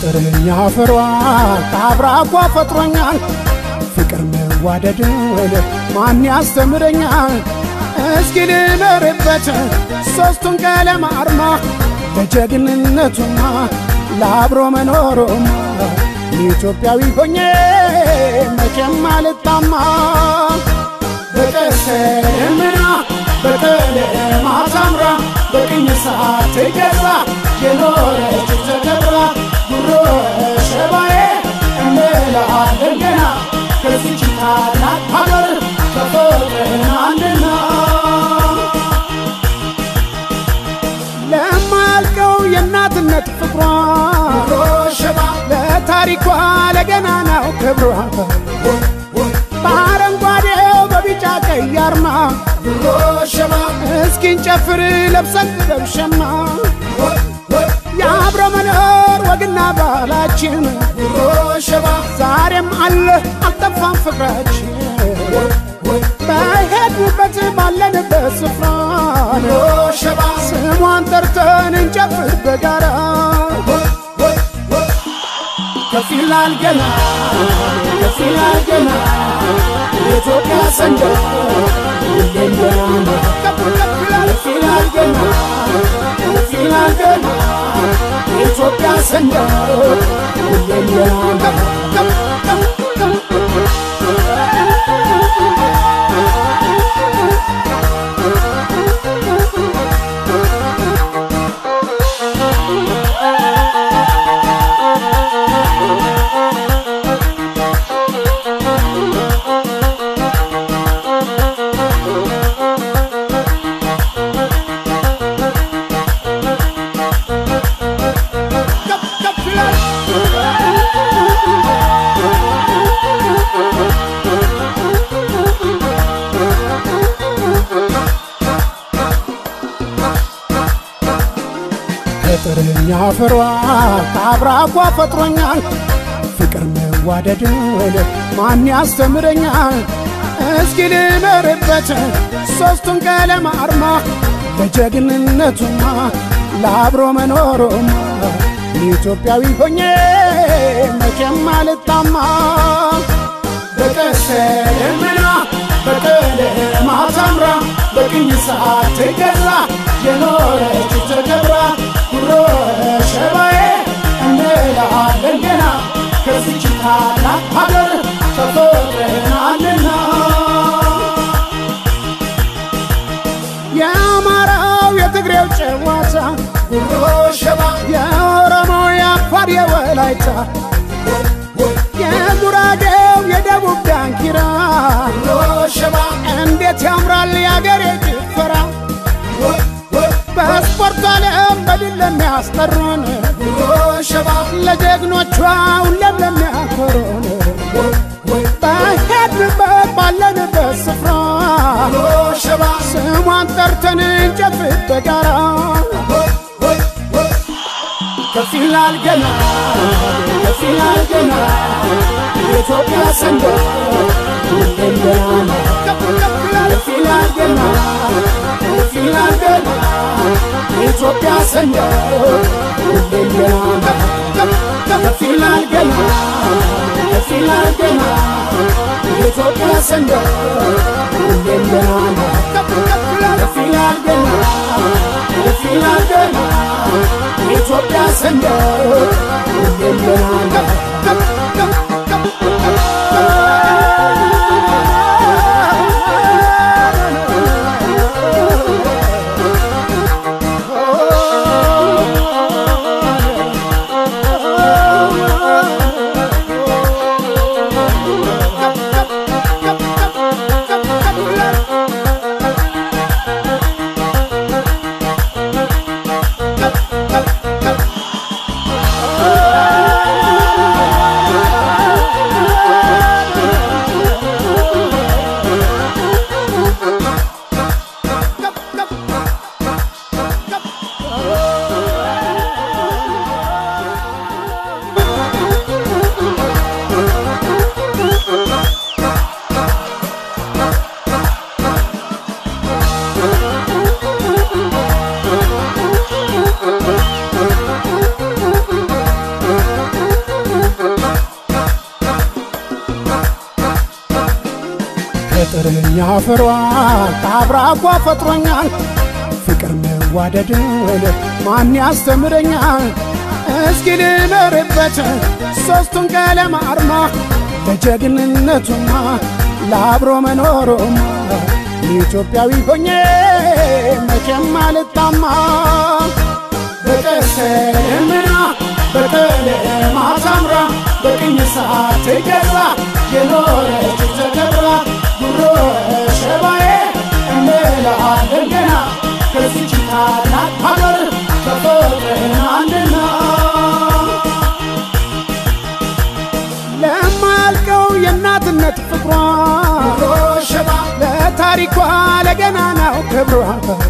ከጥርኛ ፍሯ ከአብራኳ ፈጥሮኛል ፍቅር መዋደድን ማን ያስተምረኛል? እስኪ ልመርበት ሦስቱን ቀለም አርማ ለጀግንነቱማ ለአብሮ መኖሩማ ኢትዮጵያዊ ሆኜ መቼም አልጣማ በቀስተ ደመና በቀለም አሳምራ በቅኝ ሰዓት ገዛ የኖረች ተከብራ ጉሮ ሸባዬ እንላለን ገና ከዚች ታላቅ ሀገር ተፈጥረናልና ለማያልቀው የእናትነት ፍቅሯ ለታሪኳ ለገናናው ክብሯ በአረንጓዴው በቢጫ ቀይ አርማ እስኪን ጨፍር ለብሰን ጥበብ ሸማ የአብሮ መኖር ወግና ባህላችን ዛሬም አለ አልጠፋም ፍቅራችን በሄድንበት ባለንበት ስፍራ ስሟን ጠርተን እንጨፍር በጋራ ከፍ ይላል ገና ከፍ ይላል ገና የኢትዮጵያ ሰንደቅ ሁሌም ገናና ከፍ ይላል ገና ከፍ ይላል ገና የኢትዮጵያ ሰንደቅ ሁሌም ገናና ከጥርኛ ፍሯ ከአብራኳ ፈጥሮኛል ፍቅር መዋደድን ማን ያስተምረኛል? እስኪ ልመርበት ሦስቱን ቀለም አርማ ለጀግንነቱማ ለአብሮ መኖሩማ ኢትዮጵያዊ ሆኜ መቼም አልጣማ በቀስተ ደመና በቀለም አሳምራ በቅኝ ሰዓት ገዛ የኖረች ተከብራ ጉሮ ሸባዬ እንላለን ገና ከዚች ታላቅ ሀገር ተፈጥረናልና የአማራው የትግሬው ጨዋታ ጉሮ ሸባ የኦሮሞው የአፋር የወላይታ የጉራጌው የደቡብ ዳንኪራ ሸባ እንዴት ያምራል የአገሬ ጭፈራ በስፖርቱ ዓለም በድል ለሚያስጠሩን ሸባ ለጀግኖቿ ሁሌም ለሚያኮሩን በሄድንበት ባለንበት ስፍራ ሸባ ስሟን ጠርተን እንጨፍር በጋራ ከፍ ይላል ገና ከፍ ይላል ገና የኢትዮጵያ ሰንደቅ ሁሌም ገናና ከፍ ይላል ገና ከፍ ይላል ገና የኢትዮጵያ ሰንደቅ ሁሌም ገናና ከፍ ይላል ገና ከፍ ይላል ገና የኢትዮጵያ ሰንደቅ ሁሌም ገናና ከፍ ይላል ገና ከፍ ይላል ገና የኢትዮጵያ ሰንደቅ ሁሌም ገናና አፈሯ ከአብራኳ ፈጥሮኛል ፍቅር መዋደድን ማን ያስተምረኛል? እስኪ ልመርበት ሦስቱን ቀለም አርማ ለጀግንነቱማ ለአብሮ መኖሩማ ኢትዮጵያዊ ሆኜ መቼም አልጣማ በቀስተ ደመና በቀለም አሳምራ በቅኝ ሰዓት ገዛ የኖረች ተከብራ ጉሮ ሸባዬ እንላለን ገና ከዚች ታላቅ ሀገር ተፈጥረናልና ለማያልቀው የእናትነት ፍቅሯ ሸባ ለታሪኳ ለገናናው ክብሯ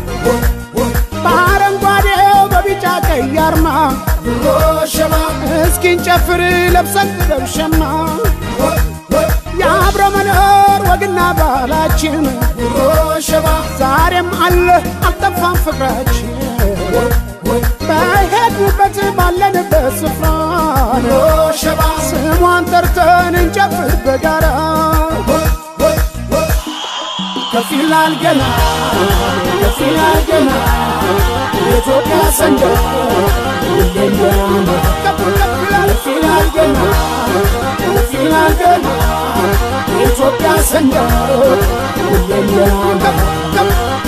በአረንጓዴው በቢጫ ቀይ አርማ ሸባ እስኪንጨፍር ለብሰን ጥበብ ሸማ የአብረ መኖር ወግና ባህላችን ሸባ ዛሬም አለ አልጠፋም ፍቅራችን በሄድንበት ባለንበት ስፍራ ሸባ ስሟን ጠርተን እንጨፍር በጋራ ከፍ ይላል ገና ከፍ ይላል ገና የኢትዮጵያ ሰንደቅ ሁሌም ገና ከፍ ይላል ገና ከፍ ይላል ገና የኢትዮጵያ ሰንደቅ ሁሌም ገና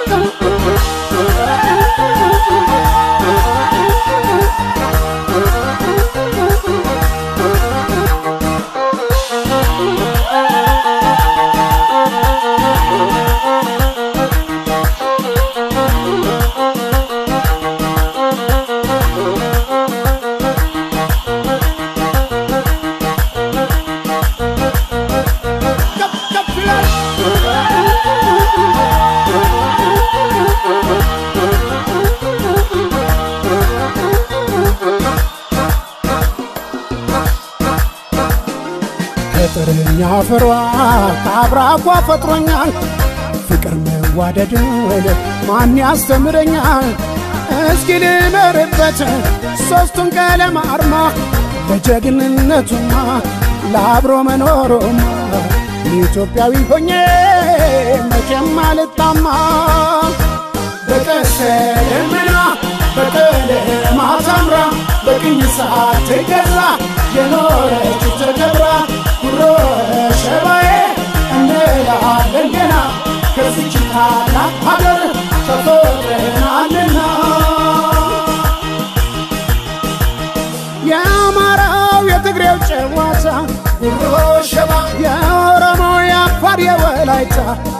ከጥርኛ አፈሯ ከአብራኳ ፈጥሮኛል ፍቅር መዋደድን ማን ያስተምረኛል? እስኪ ልመርበት ሦስቱን ቀለም አርማ ለጀግንነቱማ ለአብሮ መኖሩማ ኢትዮጵያዊ ሆኜ መቼም አልጣማ በቀስተ ደመና በቀለም አሳምራ በቅኝ ሰዓት ገዛ የኖረች ተከብራ ጉሮ ሸባዬ እንላለን ገና ከዚች ታላቅ ሀገር ተፈጥረናልና የአማራው የትግሬው ጨዋታ ጉሮ ሸባ የኦሮሞው የአፋር የወላይታ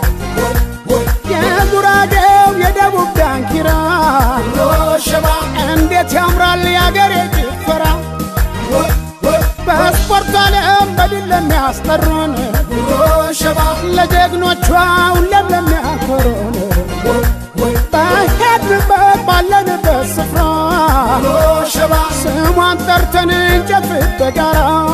የጉራጌው የደቡብ ዳንኪራ ሸባ እንዴት ያምራል የአገሬ ጭፈራ በስፖርቱ ዓለም በድል ለሚያስጠሩን ሸባ ለጀግኖቿ ሁሌም ለሚያኮሩን በሄድንበት ባለንበት ስፍራ ሸባ ስሟን ጠርተን እንጨፍር በጋራ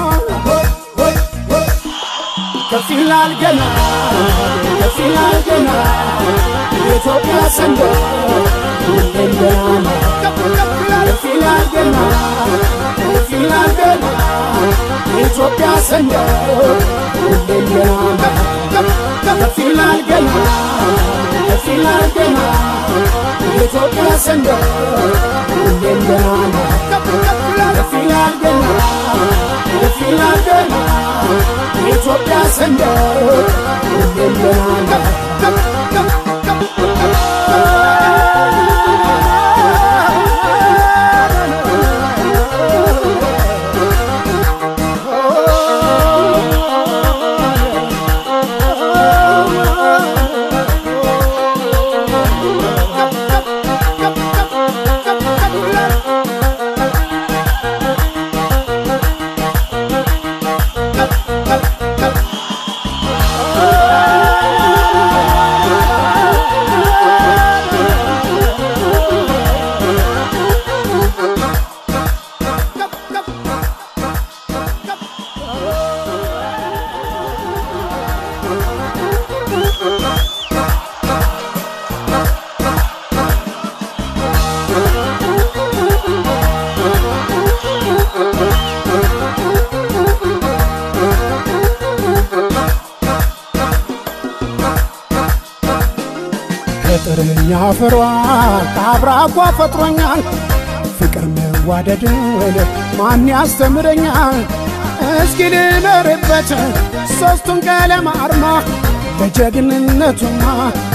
ከፍ ይላል ገና ከፍ ይላል ገና የኢትዮጵያ ሰንደቅ ሁሌም ገና ከፍ ይላል ገና ከፍ ይላል ገና የኢትዮጵያ ሰንደቅ ሁሌም ገና ከፍ ይላል ገና ከፍ ይላል ገና የኢትዮጵያ ሰንደቅ ሁሌም ገና ከፍ ይላል ገና ከፍ ይላል ገና የኢትዮጵያ ሰንደቅ ሁሌም ገና ከኛ ፍሯ ከአብራኳ ፈጥሮኛል ፍቅር መዋደድን ማን ያስተምረኛል? እስኪ ልመርበት ሦስቱን ቀለም አርማ ለጀግንነቱማ